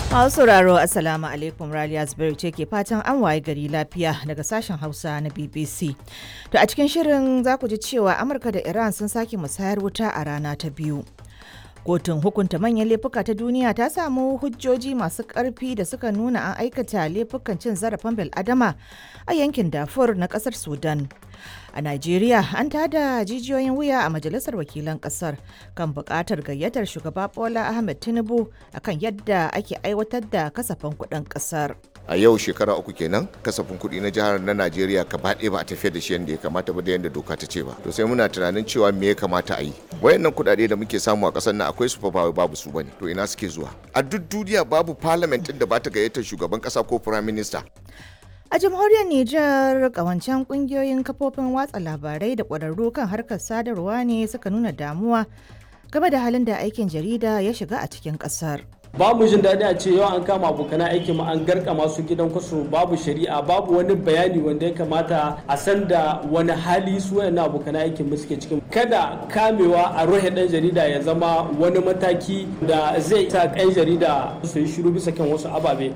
Masu sauraro Assalamu alaikum Raliya Zubairu ce ke fatan an waye gari lafiya daga sashen Hausa na BBC. To a cikin shirin za ku ji cewa Amurka da Iran sun sake musayar wuta a rana ta biyu. Kotun hukunta manyan laifuka ta duniya ta samu hujjoji masu ƙarfi da suka nuna an aikata laifukan cin zarafin bil'adama a yankin Darfur na ƙasar Sudan. A Najeriya an tada jijiyoyin wuya a Majalisar Wakilan Ƙasar kan buƙatar gayyatar shugaba Bola Ahmed Tinubu akan yadda ake aiwatar da kasafin kuɗin ƙasar. a yau shekara uku kenan kasafin kuɗi na jihar na najeriya gaba ɗaya ba a tafiyar da shi yadda ya kamata ba da yadda doka ta ce ba to sai muna tunanin cewa me ya kamata a yi wayannan kuɗaɗe da muke samu a ƙasar nan akwai su fa ba babu su bane to ina suke zuwa a duk duniya babu parliament ɗin da ba ta gayyatar shugaban ƙasa ko prime minister A jamhuriyar Nijar kawancen kungiyoyin kafofin watsa labarai da ƙwararru kan harkar sadarwa ne suka nuna damuwa game da halin da aikin jarida ya shiga a cikin ƙasar. ba mu jin daɗi a ce yau an kama abokan aikin mu an garka masu gidan kwaso babu shari'a babu wani bayani wanda ya kamata a san da wani hali su wayannan abokan aikin mu suke cikin kada kamewa a rohe ɗan jarida ya zama wani mataki da zai sa ɗan jarida su yi shiru bisa kan wasu ababe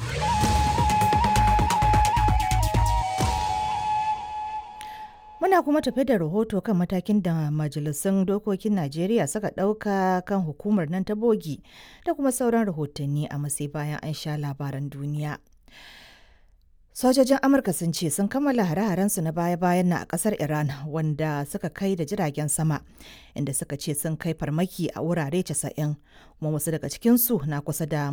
Muna kuma tafe da rahoto kan matakin da majalisun dokokin Najeriya suka ɗauka kan hukumar nan ta bogi da kuma sauran rahotanni a masai bayan an sha labaran duniya. Sojojin Amurka sun ce sun kammala hare-harensu na baya-bayan na a ƙasar Iran wanda suka kai da jiragen sama inda suka ce sun kai farmaki a wurare 90 kuma wasu daga cikinsu na kusa da